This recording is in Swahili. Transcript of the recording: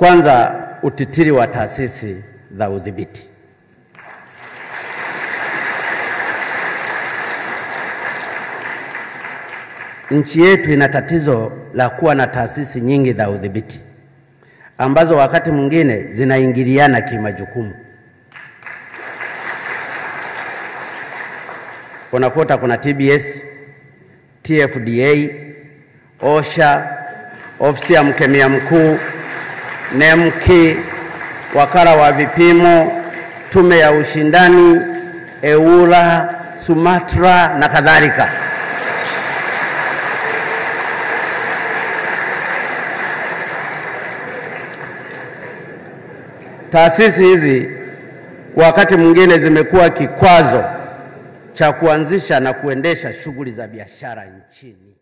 Kwanza, utitiri wa taasisi za udhibiti. Nchi yetu ina tatizo la kuwa na taasisi nyingi za udhibiti ambazo wakati mwingine zinaingiliana kimajukumu. Unakuta kuna TBS, TFDA, OSHA, ofisi ya mkemia mkuu, NEMKI, wakala wa vipimo, tume ya ushindani, EWURA, SUMATRA na kadhalika. Taasisi hizi wakati mwingine zimekuwa kikwazo cha kuanzisha na kuendesha shughuli za biashara nchini.